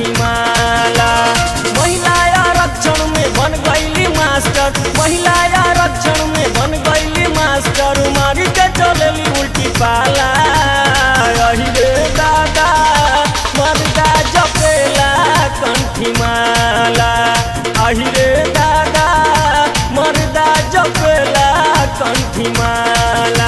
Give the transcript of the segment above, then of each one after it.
कंठी माला महिला आरक्षण में बन गईली मास्टर महिला आरक्षण में बन गईली मास्टर मारी के चलेली उल्टी पाला अहि रे दादा मर्दा जपेला कंठी माला अहि रे दादा मर्दा जपेला कंठी माला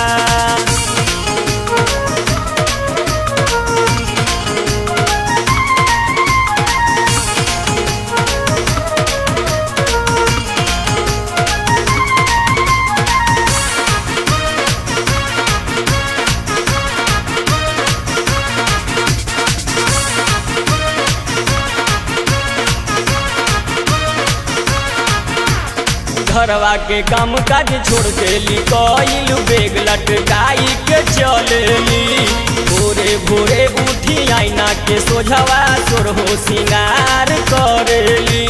घरवा के काम काज छोड़ देली कईल बेग लटकाई के चलेली भोरे भोरे उठी आईना के सोझवा सोर हो सिंगार करेली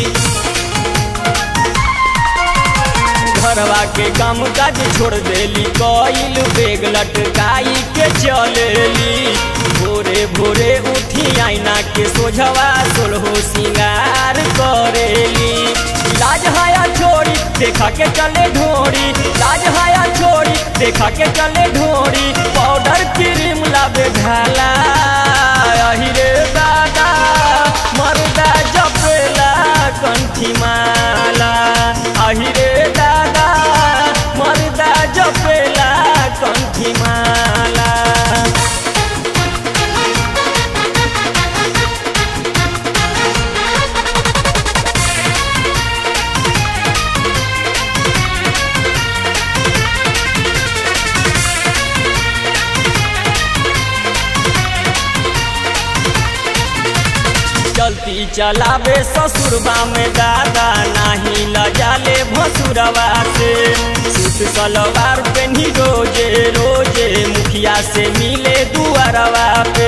घरवा के काम काज छोड़ देली कईल बेग लटकाई के चलेली भोरे भोरे उठी आईना के सोझवा सोल हो सिंगार करेली लाज हाया छोड़ी देखा के चले ढोरी लाज हाया छोड़ी देखा के चले ढोरी पाउडर क्रीम लाबे ढाला अहि रे दादा मर्दा जपेला कंठी माला अहि रे दादा मर्दा जपेला कंठी माला चलती चलावे ससुरबा में दादा नाही लजाले भसुरवा से सूट सलवार पेनी रोजे रोजे मुखिया से मिले दुआरवा पे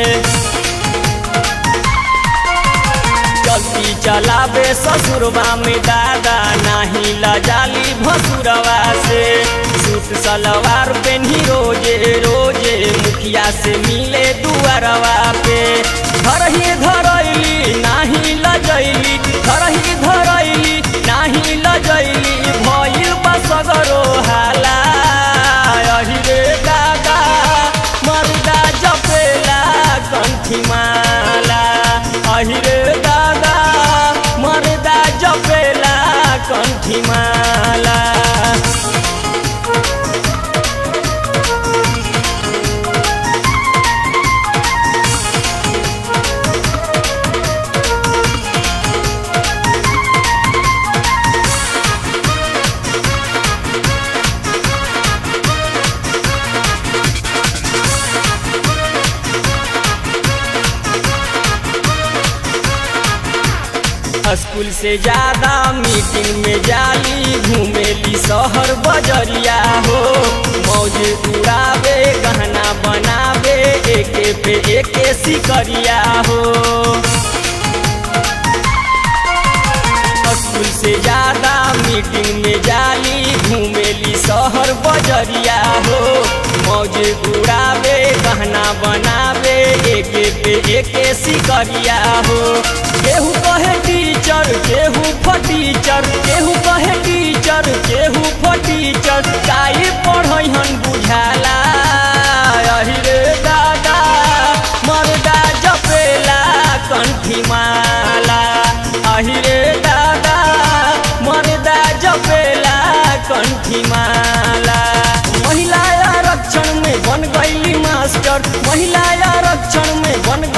चलती चलावे ससुरबा में दादा नाही लजाली भसुरवा से सूट सलवार पेनी रोजे रोजे मुखिया से मिले दुआरवा पे घर ही धरैली नाही लजैली घर ही धरैली नाही लजैली भइल बसगरो हाला अहि रे दादा मर्दा जपेला कंठी माला अहि रे दादा मर्दा जपेला कंठी माला स्कूल से ज्यादा मीटिंग में जाली घूमेली शहर बजरिया हो मौज उड़ावे गहना बनावे एके पे एके सिकरिया हो स्कूल से ज्यादा मीटिंग में जाली घूमेली शहर बजरिया हो मौज उड़ावे गहना बनावे एके पे एके सिकरिया हो केहू कहे टीचर केहू फटीचर केहू कहे टीचर केहू फटीचर काई पढ़न बुझाला अहि रे दादा मर्दा जपेला कंठी माला अहि रे दादा मर्दा जपेला कंठी माला महिला आरक्षण में बन गईली मास्टर महिला आरक्षण में बन